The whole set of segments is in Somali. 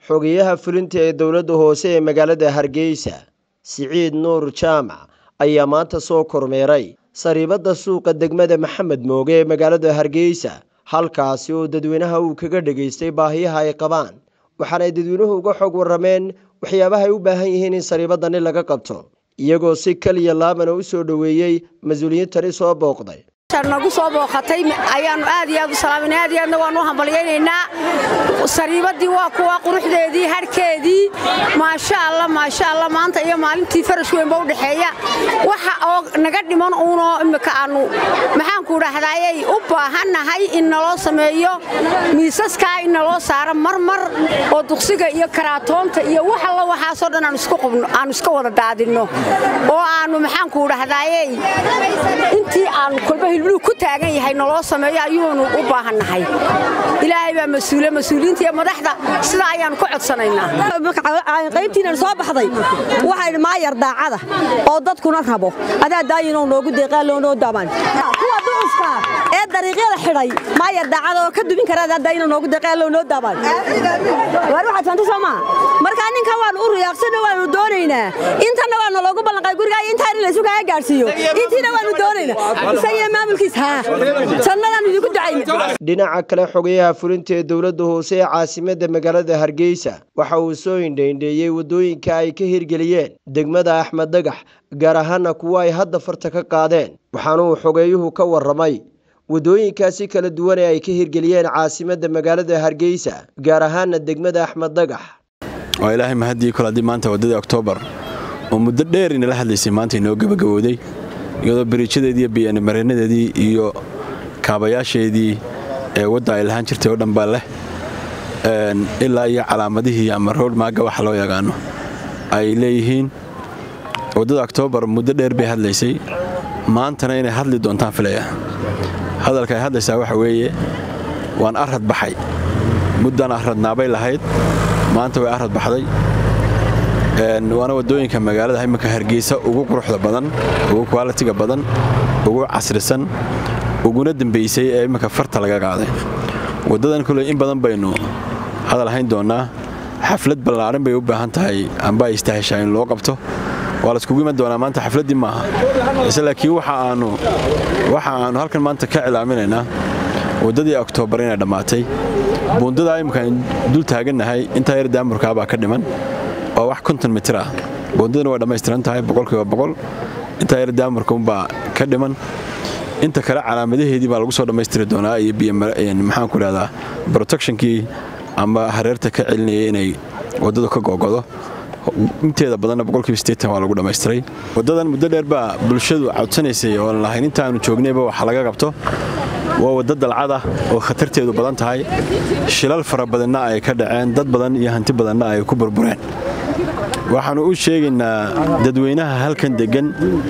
xogeyaha fulinta ee dowladda hoose ee magaalada hargeysa siciid nuur jaamac ayaa maanta soo kormeeray sariibadda suuqa degmada maxamed mooge ee magaalada hargeysa halkaasi oo dadweynaha uu kaga dhegaystay baahiyaha ay qabaan waxaanay dadweynuhu uga xog warrameen waxyaabaha ay u baahan yihiin in sariibadani laga qabto iyagoo si kaliya laabana u soo dhoweeyey mas-uuliyiintani soo booqday nagu soo booqatay ayaannu aad iyo aad u salaamayna aad iyo aadna waannu hambalyaynaynaa sariibaddii waa kuwa quruxdeedii hadhkeedii maasha allah maasha allah maanta iyo maalintii farash weynba u dhexeeya waxa oo naga dhiman uunoo immika aannu maxaanku dhahdaayay u baahannahay in naloo sameeyo miisaskaa in naloo saaro marmar oo duqsiga iyo karaatoonta iyo wax alla waxaasoo dhan aannu iska wada daadinno oo aannu maxaanku dhahdaayey intii aannu kolba hilbluhu ku taagan yahay naloo sameeyo ayuunu u baahannahay ilaahay baa mas-uule mas-uuliyiinta iyo madaxda sidaa ayaannu ka codsanaynaa qaybtiinan soo baxday waxaydhi maayar daacada oo dadkuna rabo adaa daayinoo noogu deeqaaloonoo daban kuwa ducufka ee dariiqyada xidhay maayar daacada oo ka dubin kara adaa daayinoo noogu deeqaaloo noo daban waar waxaad fanta soo maa markaa ninkan waannu u riyaaqsano waannu doonaynaa intanna waa naloogu ballanqay gurigaa iyo intaa in laysu kaaga gaadhsiiyo intiina waannu doonaynaa isagiyo maamulkiis haa jannadaan idinku ducayna dhinaca kale xogayaha fulinta ee dowladda hoose ee caasimadda magaalada hargeysa waxa uu soo indhaindheeyey waddooyinka ay ka hirgeliyeen degmada axmed dagax gaar ahaana kuwa ay hadda farta ka qaadeen waxaana uu xogeeyuhu ka warramay waddooyinkaasi kala duwan ee ay ka hirgeliyeen caasimadda magaalada hargeysa gaar ahaana degmada axmed dagax waa ilaahay mahaddii kol haddii maanta waddadii oktoobar oo muddo dheer inala hadlaysay maanta inoo gebagabowday iyadoo bariijadeedii iyo biyaanimareenadeedii iyo kaabayaasheedii ee wadda ay lahaan jirtay oo dhan baa leh ilaa iyo calaamadihii ama roodmaaga waxa loo yaqaano ay leeyihiin waddada oktoobar muddo dheer bay hadlaysay maantana inay hadli doontaan filaya hadalka ay hadlaysaa waxa weeye waan arrad baxay muddan arradnaabay lahayd maanta way arrad baxday waana waddooyinka magaalada iminka hargeysa ugu quruxda badan ugu kwalitiga badan ugu casrisan uguna dembaysay ee iminka farta laga qaaday waddadan kule in badan baynu hadal hayn doonnaa xaflad ballaaran bay u baahan tahay amba ay istaheshaa in loo qabto waa laiskugu iman doonaa maanta xafladdii maaha ise laakiin waxa aannu halkan maanta ka cilaaminaynaa waddadii oktoobar inay dhammaatay buundadaa imminka ayn dul taagannahay intaa yar daamurkaabaa ka dhiman waa wax konton mitir ah buundadana way dhammaystiran tahay boqolkiiba boqol intaa yar daamurka unbaa ka dhiman inta kale calaamadaheedii baa lagu soo dhammaystiri doonaa iyo maxaanku idhahdaa protectionkii ama hareerta ka celinayay inay waddadu ka gogodo inteeda badanna boqolkiiba sideetan waa lagu dhammaystiray waddadan muddo dheer baa bulshadu codsanaysay ooan lahayn intaannu joognayba wax laga qabto waa wadda dalcada oo khatarteedu badan tahay shilal fara badanna ay ka dhaceen dad badan iyo hanti badanna ay ku burbureen waxaannu u sheegaynaa dadweynaha halkan deggan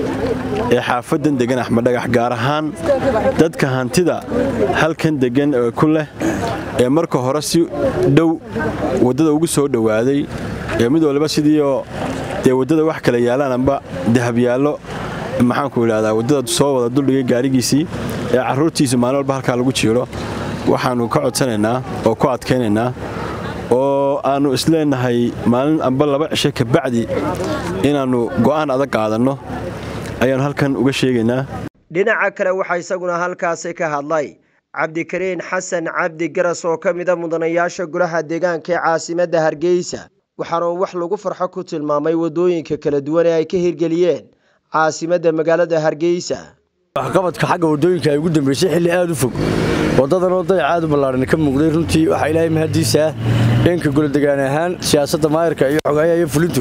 ee xaafaddan deggan axmeddhagax gaar ahaan dadka hantida halkan deggan ee ku leh ee marka hore si dhow waddada ugu soo dhowaaday ee mid waliba sidiioo dee waddada wax kala yaalaan amba dahabyaallo maxaanku idhahdaa waddada soo wada duldhigay gaarigiisii ee carruurtiisu maalin walba halkaa lagu jiiro waxaannu ka codsanaynaa oo ku adkaynaynaa oo aannu isleenahay maalin amba laba cisho kabacdi inaannu go'aan adag qaadanno ayaannu halkan uga sheegaynaa dhinaca kale waxaa isaguna halkaasi ka hadlay cabdikariin xasan cabdi garas oo ka mida mudanayaasha golaha deegaanka ee caasimadda hargeysa waxaana uu wax lagu farxo ku tilmaamay waddooyinka kala duwan ee ay ka hirgeliyeen caasimadda magaalada hargeysa waxqabadka xagga waddooyinka ay ugu dambaysay xilli aad u fog waddadanoo dayac aad u ballaaran ka muuqday runtii waxaa ilaahay mahaddiisaa dhanka goladegaan ahaan siyaasadda maayarka iyo xogayaha iyo fulintu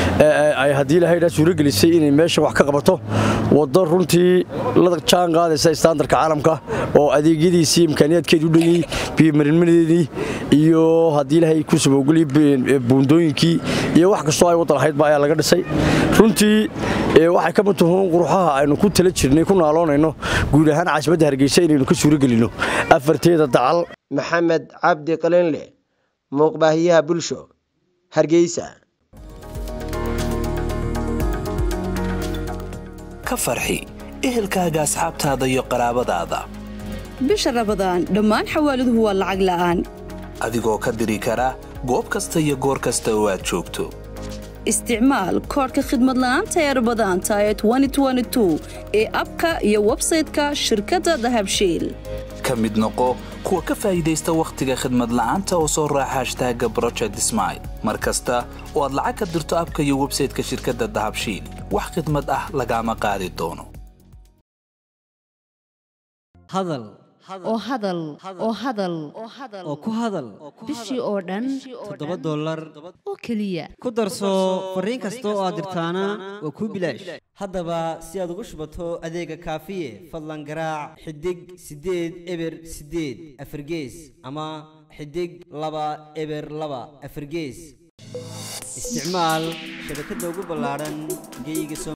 ay haddii ilahaydhaa suuragelisay inay meesha wax ka qabato waddo runtii la jaan qaadaysa istaandarka caalamka oo adeegyadiisii imkaaniyaadkeedii u dhanyey biyomarinmadeedii iyo haddii ilaahay ku sabowgeliy buundooyinkii iyo wax kastoo ay waddan ahaydba ayaa laga dhisay runtii waxay ka mid tahuun quruxaha aynu ku tala jirnay ku naaloonayno guud ahaan caasimadda hargeysa inaynu ka suuragelinno afarteeda dacal maxamed cabdi qalinle muuqbaahiyaha bulsho hargeysa ka farxi ehelkaaga asxaabtaada iyo qaraabadaada bisha rabadaan dhammaan xawaaladuhu waa lacag la'aan adigoo ka diri kara goob kasta iyo goor kasta oo aad joogto isticmaal koodhka khidmad la'aanta ee rabadaanta ee ee abka iyo websayte-ka shirkadda dahabshiil ka mid noqo kuwa ka faa'iidaysta wakhtiga khidmad la'aanta oo soo raaca hashtaaga broject smail mar kasta oo aad lacag ka dirto abka iyo websayte-ka shirkadda dahabshiil wax khidmad ah lagaama qaadi doono hadal oo hadal oo hadal oo ku hadal bishii oo dhan toddoba dollar oo keliya ku darso fariin kasta oo aad dirtaana waa kuu bilaash haddaba si aad ugu shubato adeega kaafiye fadlan garaac xidig siddeed eber siddeed afargees ama xidig laba eber laba afargees isticmaal shabakadda ugu ballaadhan geeyiga